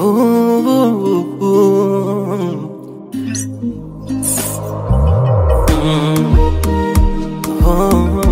Ooh, ooh. Mm. Oh.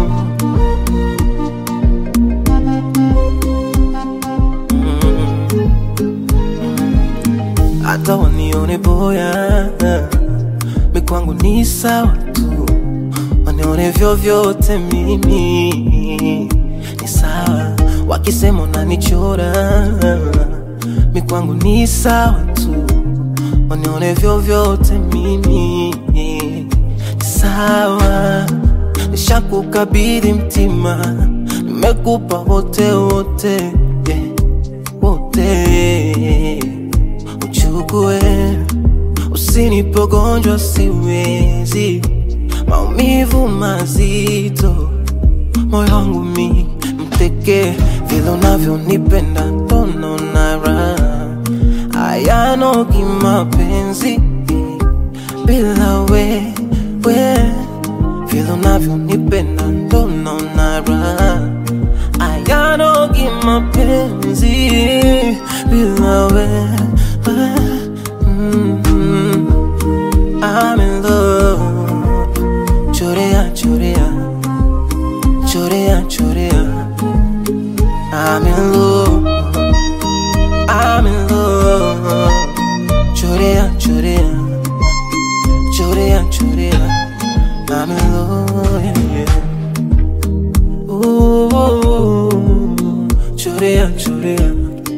Mm. Hata wanione boya mi kwangu ni sawa tu, wanione vyovyote mimi ni sawa, wakisema unanichora mi kwangu ni sawa tu, wanione vyovyote mimi ni sawa. Nishakukabidhi mtima, nimekupa wote wote yeah, wote uchukue, usinipe gonjwa, siwezi maumivu mazito moyo wangu mi mteke, vile unavyonipenda ndono na raha ayanogi mapenzi bila we, we vile unavyonipenda ndono na raha ayanogi mapenzi bila we, we. Mm, I'm in love chorea chorea chorea chorea I'm in love I'm in love chorea chorea chorea chorea I'm in love yeah, yeah. Ooh, chorea chorea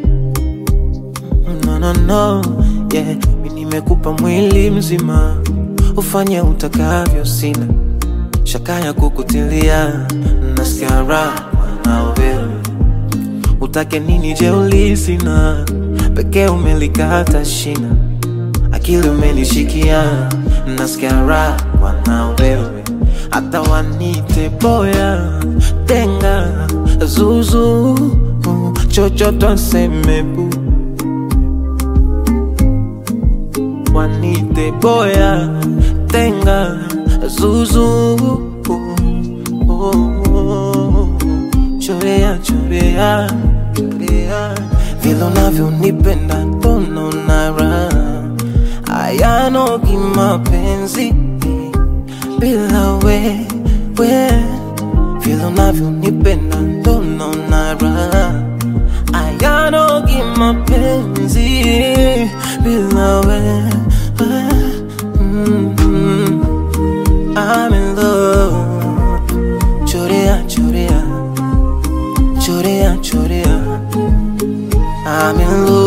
no no no yeah mi nimekupa mwili mzima ufanye utakavyo sina shaka ya kukutilia nasikia raha na wewe utake nini je ulisina pekee umelikata shina akili umenishikia nasikia raha na wewe hata wanite boya tenga zuzu chochote waseme bu wanite boya tenga zuzu chorea chorea chorea vile unavyonipenda ndono na raha ayanogi mapenzi bila we, we vile unavyonipenda ndono na raha ayanogi mapenzi bila we, we. Mm, I'm in love chorea chorea chorea chorea I'm in love